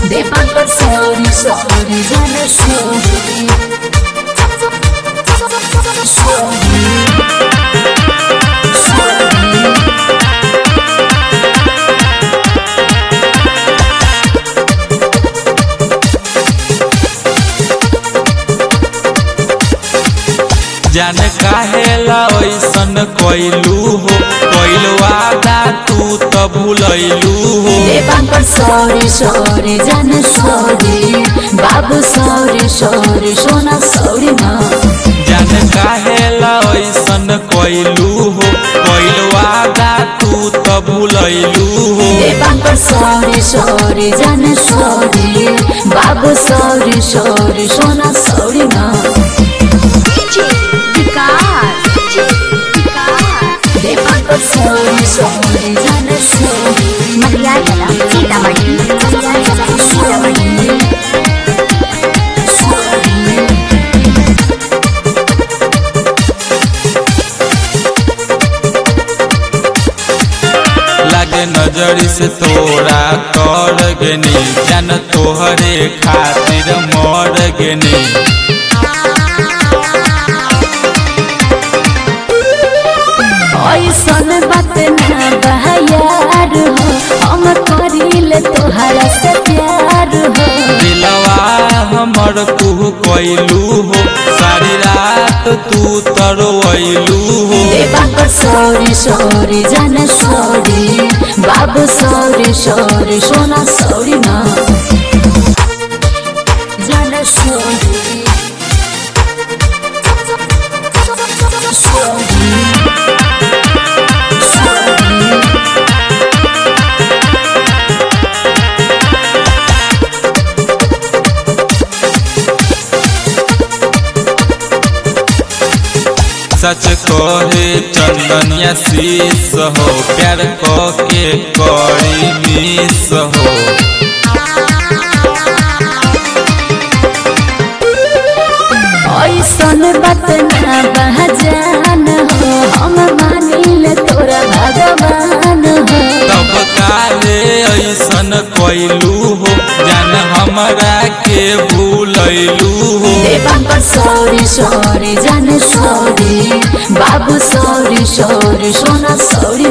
Depan sorry, sorry, jana sorry. Sorry, sorry. जान काहेला ऐसन कैलू हो कैल वादा तू त भूलैलू हो देवान पर सॉरी सॉरी जान सॉरी बाबू सॉरी सॉरी सोना सॉरी माँ जान काहेला ऐसन कैलू हो कैल वादा तू त भूलैलू हो देवान पर सॉरी सॉरी जान सॉरी बाबू सॉरी सॉरी सोना सॉरी माँ देवान पर सॉरी सॉरी जान सॉरी मटियाला सीतामढ़ी सीतामढ़ी लागे नजरी से तोरा कर गेनी जान तोहरे खातिर मर गेनी ऐसन बात ना बहायार हो हम करिले तोहरा से प्यार हो दिलवा हमर तू कैलू हो सारी रात तू तरवैलू हो देवा पर सॉरी सॉरी जान सॉरी बाबू सॉरी सॉरी सोना सॉरी ना जान सॉरी सॉरी सॉरी सच कहे चंदनिया शीस हो प्यार के करी मिस हो ऐसन बात ना बहजान हो हम मानिले तोरा भगवान हो तब काले ऐसन कैलू हो जान हमरा के भूलैलू हो देवा पर सॉरी सॉरी जान सॉरी बाबू सॉरी सॉरी सोना सॉरी